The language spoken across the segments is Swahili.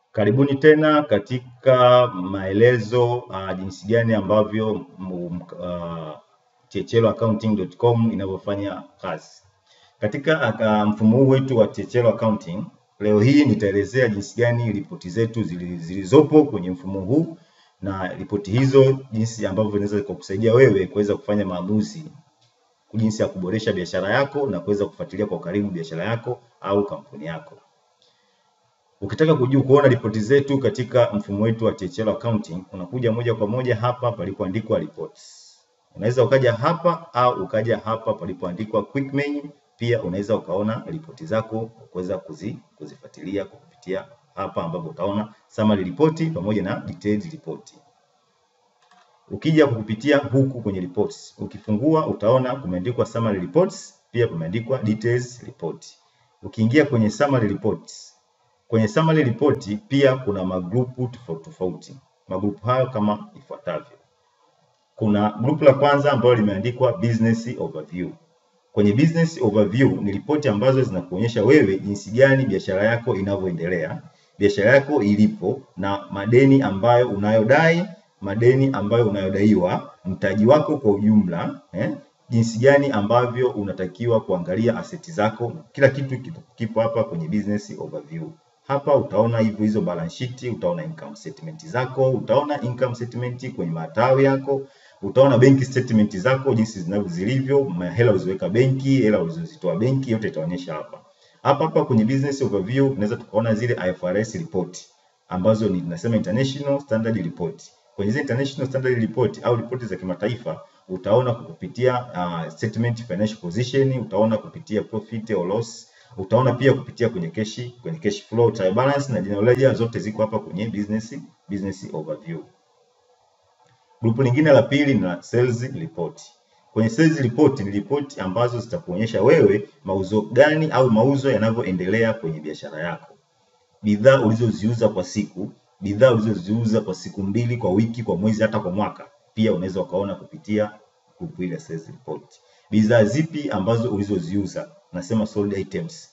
Karibuni tena katika maelezo uh, jinsi gani ambavyo mm, uh, checheloaccounting.com inavyofanya kazi. Katika uh, mfumo huu wetu wa Chechelo Accounting, leo hii nitaelezea jinsi gani ripoti zetu zili- zilizopo kwenye mfumo huu na ripoti hizo jinsi ambavyo zinaweza kukusaidia wewe kuweza kufanya maamuzi jinsi ya kuboresha biashara yako na kuweza kufuatilia kwa karibu biashara yako au kampuni yako. Ukitaka kujua kuona ripoti zetu katika mfumo wetu wa Chechelo Accounting, unakuja moja kwa moja hapa palipoandikwa reports. Unaweza ukaja hapa au ukaja hapa palipoandikwa quick menu. Pia unaweza ukaona ripoti zako kuweza kuzi, kuzifuatilia kwa kupitia hapa ambapo utaona summary report pamoja na detailed report. Ukija kupitia huku kwenye reports, ukifungua utaona kumeandikwa summary reports, pia kumeandikwa details report. Ukiingia kwenye summary reports, kwenye summary report pia kuna magrupu tofauti tofauti. Magrupu hayo kama ifuatavyo. Kuna grupu la kwanza ambalo limeandikwa business overview. Kwenye business overview ni ripoti ambazo zinakuonyesha wewe jinsi gani biashara yako inavyoendelea, biashara yako ilipo na madeni ambayo unayodai, madeni ambayo unayodaiwa, mtaji wako kwa ujumla, eh, jinsi gani ambavyo unatakiwa kuangalia aseti zako, kila kitu kipo- kipo hapa kwenye business overview. Hapa utaona hivyo hizo balance sheet, utaona income statement zako, utaona income statement kwenye matawi yako, utaona benki statement zako jinsi zinavyo zilivyo, ma- hela ulizoweka benki, hela ulizozitoa benki, yote itaonyesha hapa. Hapa hapa kwenye business overview tunaweza tukaona zile IFRS report ambazo ni tunasema international standard report. Kwenye zile international standard report au ripoti za kimataifa utaona kwa kupitia uh, statement financial position, utaona kupitia profit or loss, utaona pia kupitia kwenye cash, kwenye cash flow, trial balance na general ledger zote ziko hapa kwenye business business overview. Grupu lingine la pili ni la sales report. Kwenye sales report ni ripoti ambazo zitakuonyesha wewe mauzo gani au mauzo yanavyoendelea kwenye biashara yako, bidhaa ulizoziuza kwa siku, bidhaa ulizoziuza kwa siku mbili, kwa wiki, kwa mwezi, hata kwa mwaka. Pia unaweza ukaona kupitia grupu ile ya sales report. Bidhaa zipi ambazo ulizoziuza, nasema sold items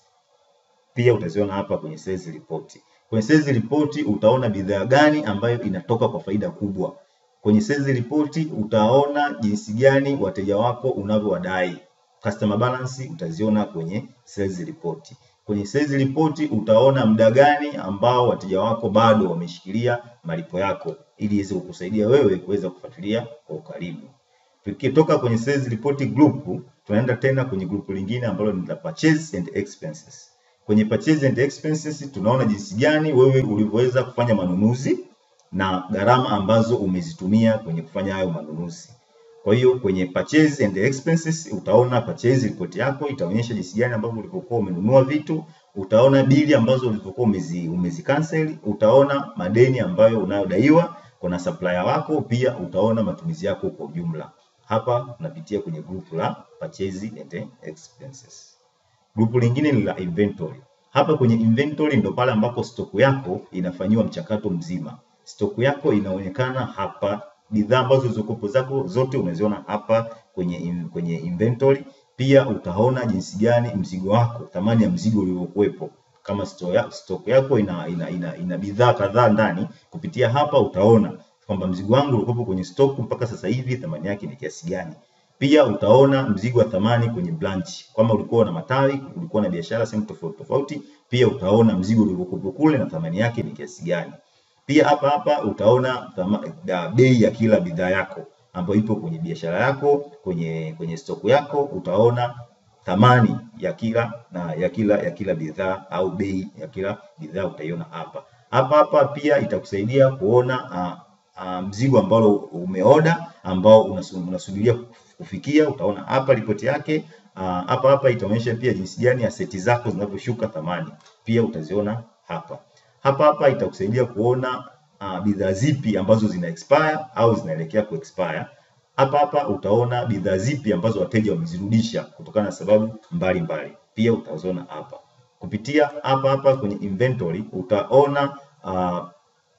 pia utaziona hapa kwenye sales report. Kwenye sales report utaona bidhaa gani ambayo inatoka kwa faida kubwa. Kwenye sales report utaona jinsi gani wateja wako unavyowadai. Customer balance utaziona kwenye sales report. Kwenye sales report utaona muda gani ambao wateja wako bado wameshikilia malipo yako ili iweze kukusaidia wewe kuweza kufuatilia kwa ukaribu. Tukitoka kwenye sales report group, tunaenda tena kwenye grupu lingine ambalo ni la purchase and expenses. Kwenye purchase and expenses tunaona jinsi gani wewe ulivyoweza kufanya manunuzi na gharama ambazo umezitumia kwenye kufanya hayo manunuzi. Kwa hiyo kwenye purchase and expenses utaona purchase report yako itaonyesha jinsi gani ambavyo ulivyokuwa umenunua vitu, utaona bili ambazo ulivyokuwa umezi, umezi cancel, utaona madeni ambayo unayodaiwa kuna supplier wako, pia utaona matumizi yako kwa ujumla. Hapa tunapitia kwenye grupu la purchase and expenses. Grupu lingine ni la inventory. Hapa kwenye inventory ndo pale ambako stoku yako inafanyiwa mchakato mzima. Stoku yako inaonekana hapa, bidhaa ambazo zilizokuwepo zako zote umeziona hapa kwenye in, kwenye inventory. Pia utaona jinsi gani mzigo wako, thamani ya mzigo uliokuwepo. Kama stock ya, stock yako ina, ina, ina, ina bidhaa kadhaa ndani, kupitia hapa utaona kwamba mzigo wangu ulikuwepo kwenye stock mpaka sasa hivi thamani yake ni kiasi gani. Pia utaona mzigo wa thamani kwenye branch. Kama ulikuwa na matawi, ulikuwa na biashara sehemu tofauti tofauti, pia utaona mzigo uliokuwepo kule na thamani yake ni kiasi gani. Pia hapa hapa utaona thama- da- bei ya kila bidhaa yako ambayo ipo kwenye biashara yako, kwenye kwenye stoku yako, utaona thamani ya kila na ya kila ya kila bidhaa au bei ya kila bidhaa utaiona hapa. Hapa hapa pia itakusaidia kuona uh, uh, mzigo ambao umeoda ambao unasu- unasubiria kufikia, utaona hapa ripoti yake. Uh, hapa hapa itaonyesha pia jinsi gani aseti zako zinavyoshuka thamani, pia utaziona hapa. Hapa hapa itakusaidia kuona uh, bidhaa zipi ambazo zina expire au zinaelekea ku expire. Hapa hapa utaona bidhaa zipi ambazo wateja wamezirudisha kutokana na sababu mbalimbali mbali. Pia utaziona hapa. Kupitia hapa hapa kwenye inventory utaona uh,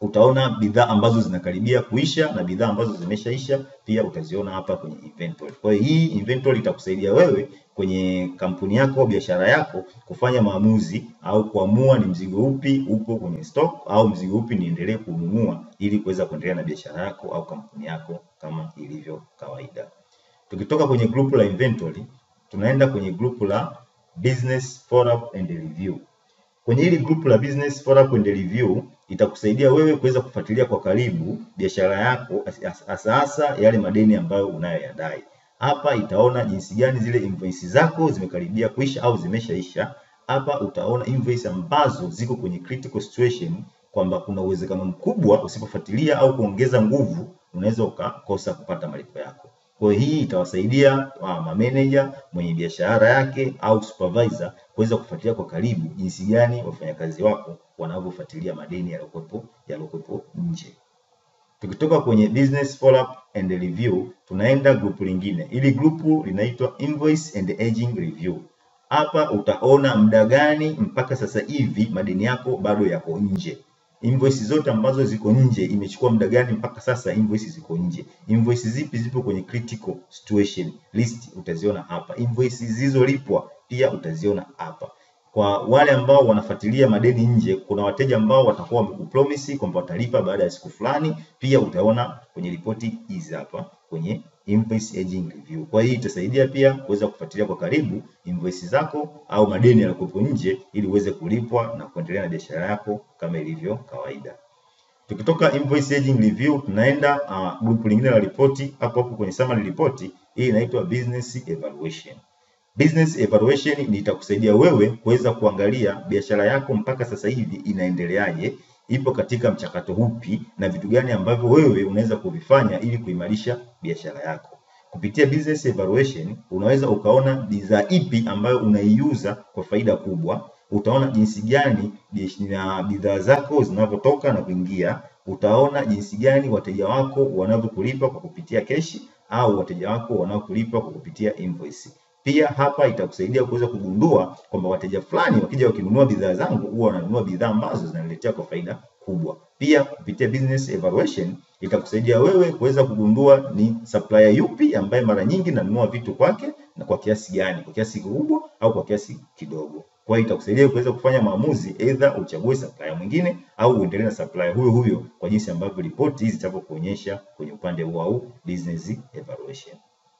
utaona bidhaa ambazo zinakaribia kuisha na bidhaa ambazo zimeshaisha pia utaziona hapa kwenye inventory. Kwa hiyo hii inventory itakusaidia wewe kwenye kampuni yako au biashara yako kufanya maamuzi au kuamua ni mzigo upi upo kwenye stock au mzigo upi niendelee kununua ili kuweza kuendelea na biashara yako au kampuni yako kama ilivyo kawaida. Tukitoka kwenye grupu la inventory, tunaenda kwenye grupu la business follow up and review. Kwenye hili grupu la business follow up and review itakusaidia wewe kuweza kufuatilia kwa karibu biashara yako hasa hasa yale madeni ambayo unayoyadai. Hapa itaona jinsi gani zile invoice zako zimekaribia kuisha au zimeshaisha. Hapa utaona invoice ambazo ziko kwenye critical situation kwamba kuna uwezekano mkubwa usipofuatilia au kuongeza nguvu unaweza ukakosa kupata malipo yako. Kwa hiyo hii itawasaidia uh, mameneja mwenye biashara yake au supervisor kuweza kufuatilia kwa karibu jinsi gani wafanyakazi wako wanavyofuatilia madeni yaliyokuwepo yaliyokuwepo nje. Tukitoka kwenye business follow up and review, tunaenda grupu lingine. Hili grupu linaitwa invoice and aging review. Hapa utaona muda gani mpaka sasa hivi madeni yako bado yako nje. Invoice zote ambazo ziko nje imechukua muda gani mpaka sasa invoice ziko nje. Invoice zipi zipo kwenye critical situation list utaziona hapa. Invoice zilizolipwa pia utaziona hapa. Kwa wale ambao wanafuatilia madeni nje, kuna wateja ambao watakuwa wamekupromise kwamba watalipa baada ya siku fulani, pia utaona kwenye ripoti hizi hapa kwenye invoice aging review. Kwa hiyo itasaidia pia kuweza kufuatilia kwa karibu invoice zako au madeni yaliyokuwepo nje ili uweze kulipwa na kuendelea na biashara yako kama ilivyo kawaida. Tukitoka invoice aging review tunaenda uh, grupu lingine la ripoti hapo hapo kwenye summary report. Hii inaitwa business evaluation. Business evaluation ni itakusaidia wewe kuweza kuangalia biashara yako mpaka sasa hivi inaendeleaje, ipo katika mchakato upi na vitu gani ambavyo wewe unaweza kuvifanya ili kuimarisha biashara yako. Kupitia business evaluation unaweza ukaona bidhaa ipi ambayo unaiuza kwa faida kubwa, utaona jinsi gani na bidhaa zako zinavyotoka na kuingia, utaona jinsi gani wateja wako wanavyokulipa kwa kupitia keshi au wateja wako wanaokulipa kwa kupitia invoice. Pia hapa itakusaidia kuweza kugundua kwamba wateja fulani wakija wakinunua bidhaa zangu huwa wananunua bidhaa ambazo zinaniletea kwa faida kubwa. Pia kupitia business evaluation itakusaidia wewe kuweza kugundua ni supplier yupi ambaye mara nyingi nanunua vitu kwake na kwa kiasi gani, kwa kiasi kikubwa au kwa kiasi kidogo. Kwa hiyo itakusaidia kuweza kufanya maamuzi, either uchague supplier mwingine au uendelee na supplier huyo huyo kwa jinsi ambavyo ripoti hizi zitavyokuonyesha kwenye upande huo au business evaluation.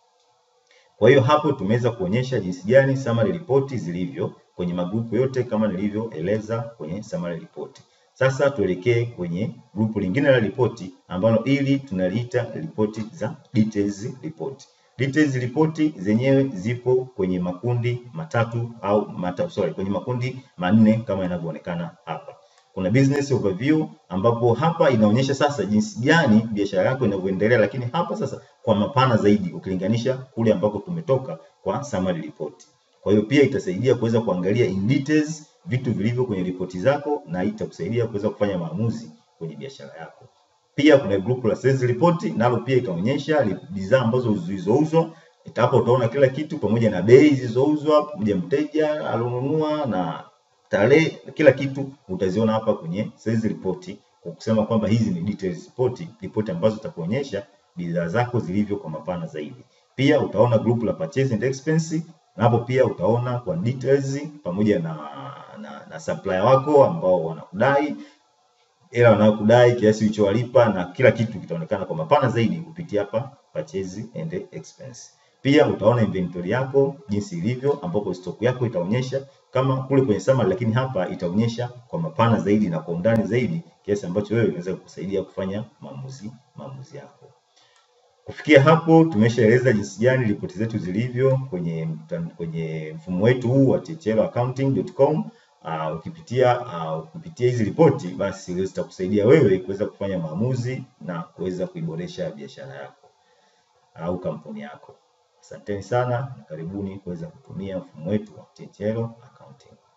Kwa hiyo hapo tumeweza kuonyesha jinsi gani summary report zilivyo kwenye magrupu yote kama nilivyoeleza kwenye summary report. Sasa tuelekee kwenye grupu lingine la ripoti ambalo ili tunaliita ripoti za details report. Details report zenyewe zipo kwenye makundi matatu au mata, sorry, kwenye makundi manne kama yanavyoonekana hapa. Kuna business overview ambapo hapa inaonyesha sasa jinsi gani biashara yako inavyoendelea, lakini hapa sasa kwa mapana zaidi ukilinganisha kule ambako tumetoka kwa summary report. Kwa hiyo pia itasaidia kuweza kuangalia in details vitu vilivyo kwenye ripoti zako na itakusaidia kuweza kufanya maamuzi kwenye biashara yako. Pia kuna grupu la sales report nalo pia itaonyesha bidhaa ambazo zilizouzwa. Hapo utaona kila kitu pamoja na bei zilizouzwa, pamoja mteja alionunua na tarehe, kila kitu utaziona hapa kwenye sales report, kwa kusema kwamba hizi ni details report, ripoti ambazo zitakuonyesha bidhaa zako zilivyo kwa mapana zaidi. Pia utaona grupu la purchase and expense, na hapo pia utaona kwa details pamoja na, na, na supplier wako ambao wanakudai hela wanayokudai, kiasi ulichowalipa na kila kitu kitaonekana kwa mapana zaidi kupitia hapa purchase and expense. Pia utaona inventory yako jinsi ilivyo, ambapo stock yako itaonyesha kama kule kwenye summary, lakini hapa itaonyesha kwa mapana zaidi na kwa undani zaidi, kiasi ambacho wewe inaweza kukusaidia kufanya maamuzi maamuzi yako. Kufikia hapo tumeshaeleza jinsi gani ripoti zetu zilivyo kwenye kwenye mfumo wetu huu wa tcheloaccounting.com. Uh, ukipitia uh, ukipitia hizi ripoti basi zitakusaidia wewe kuweza kufanya maamuzi na kuweza kuiboresha biashara yako au uh, kampuni yako. Asanteni sana na karibuni kuweza kutumia mfumo wetu wa Tchelo Accounting.